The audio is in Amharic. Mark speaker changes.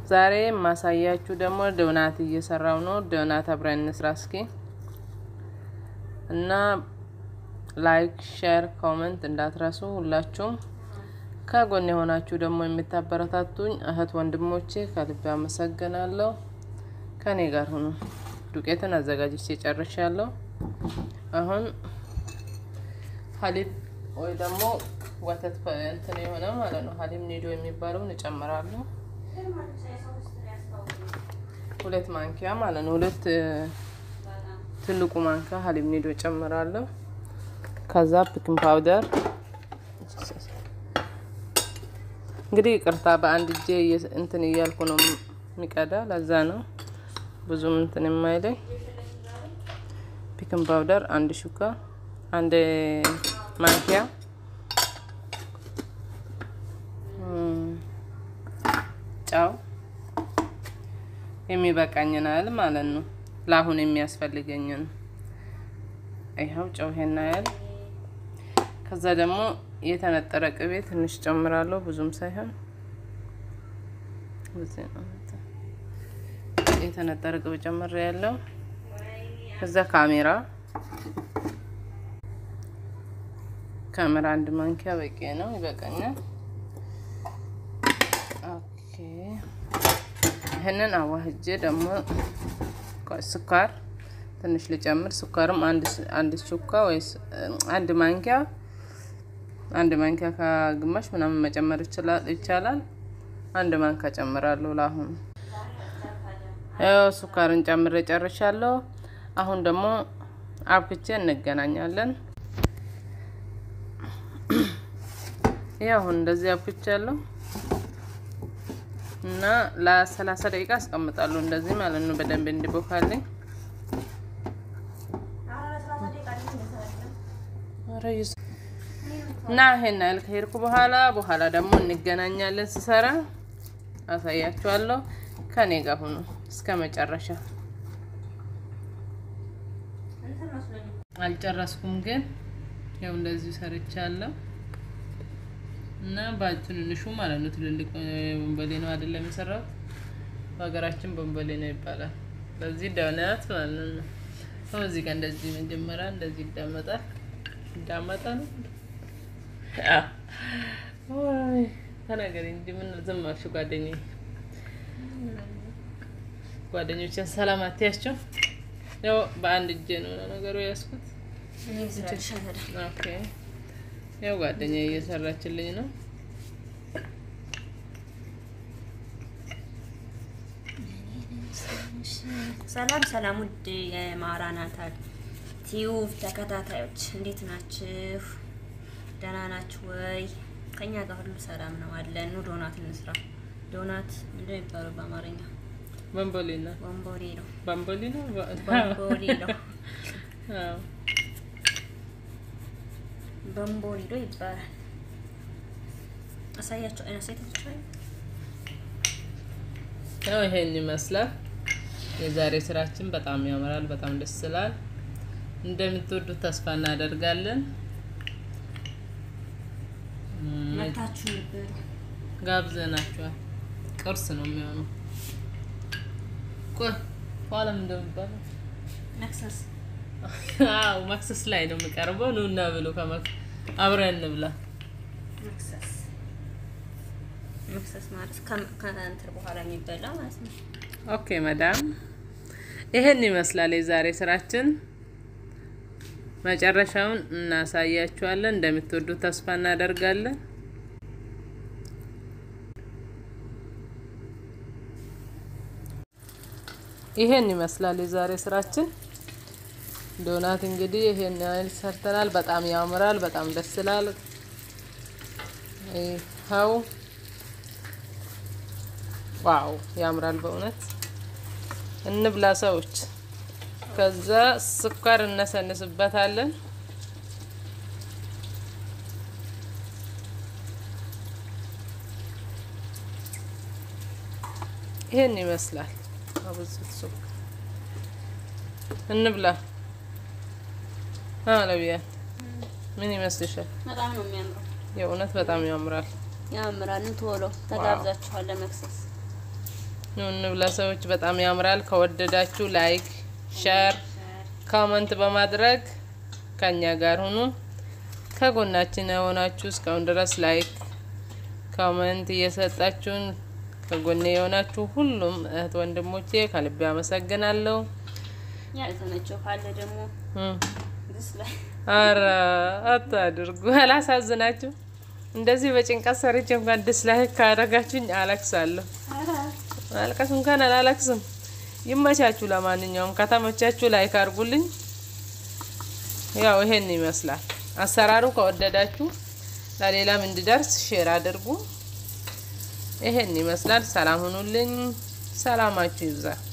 Speaker 1: ዛሬ የማሳያችሁ ደግሞ ዶናት እየሰራው ነው። ዶናት አብረን እንስራ እስኪ እና ላይክ፣ ሼር፣ ኮመንት እንዳትረሱ ሁላችሁም። ከጎን የሆናችሁ ደግሞ የምታበረታቱኝ እህት ወንድሞቼ ከልብ አመሰግናለሁ። ከኔ ጋር ሁኑ። ዱቄትን አዘጋጅቼ ጨርሻለሁ። አሁን ሀሊብ ወይ ደግሞ ወተት እንትን የሆነ ማለት ነው ሀሊብ ኒዶ የሚባለውን እጨምራለሁ። ሁለት ማንኪያ ማለት ነው። ሁለት ትልቁ ማንኪያ ሀሊብ ኒዶ እጨምራለሁ። ከዛ ፒኪንግ ፓውደር እንግዲህ ይቅርታ በአንድ እጄ እንትን እያልኩ ነው የሚቀዳ፣ ለዛ ነው ብዙም እንትን የማይለኝ። ፒኪንግ ፓውደር አንድ ሹካ አንድ ማንኪያ ጨው የሚበቃኝን ያህል ማለት ነው። ለአሁን የሚያስፈልገኝን ይኸው ጨው ይሄን ያህል። ከዛ ደግሞ የተነጠረ ቅቤ ትንሽ ጨምራለሁ፣ ብዙም ሳይሆን የተነጠረ ቅቤ ጨምሬ ያለው። ከዛ ካሜራ ካሜራ አንድ ማንኪያ በቂ ነው፣ ይበቃኛል። ኦኬ ይህንን አዋህጄ ደግሞ ስኳር ትንሽ ልጨምር። ስኳርም አንድ ሹካ ወይ አንድ ማንኪያ አንድ ማንኪያ ከግማሽ ምናምን መጨመር ይቻላል። አንድ ማንኪያ ጨምራለሁ ለአሁኑ። ያው ስኳርን ጨምሬ ጨርሻለሁ። አሁን ደግሞ አብክቼ እንገናኛለን። ይህ አሁን እንደዚህ አብክቻለሁ እና ለሰላሳ ደቂቃ አስቀምጣለሁ እንደዚህ ማለት ነው፣ በደንብ እንዲቦካልኝ። እና ይሄን ያህል ከሄድኩ በኋላ በኋላ ደግሞ እንገናኛለን። ስሰራ አሳያችኋለሁ። ከኔ ጋር ሁኑ እስከ መጨረሻ። አልጨረስኩም ግን ያው እንደዚሁ ሰርቻለሁ እና በትንንሹ ማለት ነው። ትልልቅ ቦምቦሌ ነው አይደለም የሰራሁት። በሀገራችን ቦምቦሌ ነው ይባላል። በዚህ ዶናት ማለት ነው። ሰው እዚህ ጋር እንደዚህ መጀመሪያ እንደዚህ ይዳመጣል። ይዳመጣ ነው ወይ ተናገሪ እንጂ ምን ዝም አልሽ? ጓደኛዬ ጓደኞችን ሰላም አትያቸው። ያው በአንድ እጄ ነው ነገሩ ያዝኩት። ኦኬ ያው ጓደኛዬ እየሰራችልኝ ነው።
Speaker 2: ሰላም ሰላም፣ ውድ የማራናታ ቲዩብ ተከታታዮች እንዴት ናችሁ? ደህና ናችሁ ወይ? ከኛ ጋር ሁሉ ሰላም ነው አለን። ኑ ዶናት እንስራ። ዶናት ምንድን ነው የሚባለው በአማርኛ?
Speaker 1: ቦምቦሌ ነው
Speaker 2: ቦምቦሌ ነው።
Speaker 1: ቦምቦሌ ነው
Speaker 2: ቦምቦሌ ነው።
Speaker 1: አዎ
Speaker 2: ቦምቦሊዶ ይባላል። አሳያቸው አይነት ሴቶች
Speaker 1: ያው ይሄን ይመስላል። የዛሬ ስራችን በጣም ያምራል፣ በጣም ደስ ይላል። እንደምትወዱት ተስፋ እናደርጋለን።
Speaker 2: መታችሁ ነበር
Speaker 1: ጋብዘናችኋል። ቅርስ ነው የሚሆነው። ቆይ ኋላም እንደሚባለው
Speaker 2: መክሰስ
Speaker 1: አዎ መክሰስ ላይ ነው የሚቀርበው። ኑ እና ብሉ፣ አብረን እንብላ።
Speaker 2: መክሰስ መክሰስ ማለት ከእንትን በኋላ የሚበላ ማለት ነው።
Speaker 1: ኦኬ መዳም፣ ይሄን ይመስላል የዛሬ ስራችን። መጨረሻውን እናሳያችኋለን። እንደምትወዱት ተስፋ እናደርጋለን። ይሄን ይመስላል የዛሬ ስራችን። ዶናት እንግዲህ ይሄን ያህል ሰርተናል። በጣም ያምራል፣ በጣም ደስ ይላል። ይኸው ዋው ያምራል በእውነት እንብላ ሰዎች። ከዛ ስኳር እነሰንስበታለን። ይሄን ይመስላል። አብዙት ስኳር እንብላ። አለቢያ ምን ይመስልሻል?
Speaker 2: በጣም ነው የሚያምረው።
Speaker 1: የእውነት በጣም ያምራል።
Speaker 2: ያምራል። ቶሎ ተጋብዛችኋል ለመክሰስ
Speaker 1: ኑ እንብላ ሰዎች። በጣም ያምራል። ከወደዳችሁ ላይክ፣ ሸር፣ ኮመንት በማድረግ ከኛ ጋር ሁኑ። ከጎናችን የሆናችሁ እስካሁን ድረስ ላይክ፣ ኮመንት እየሰጣችሁን ከጎኔ የሆናችሁ ሁሉም እህት ወንድሞቼ ከልቤ አመሰግናለሁ።
Speaker 2: ያልተመቸው ካለ ደግሞ
Speaker 1: እም።
Speaker 2: ድስ ላይ
Speaker 1: አረ አታድርጉ፣ አላሳዝናችሁ። እንደዚህ በጭንቀት ሰርቼ እንኳን ዲስላይክ ካደረጋችሁኝ አለቅሳለሁ። ማልቀስ እንኳን አላለቅስም። ይመቻችሁ። ለማንኛውም ከተመቻችሁ ላይክ አድርጉልኝ። ያው ይሄን ይመስላል አሰራሩ። ከወደዳችሁ ለሌላም እንዲደርስ ሼር አድርጉ። ይሄን ይመስላል። ሰላም ሁኑልኝ። ሰላማችሁ ይብዛ።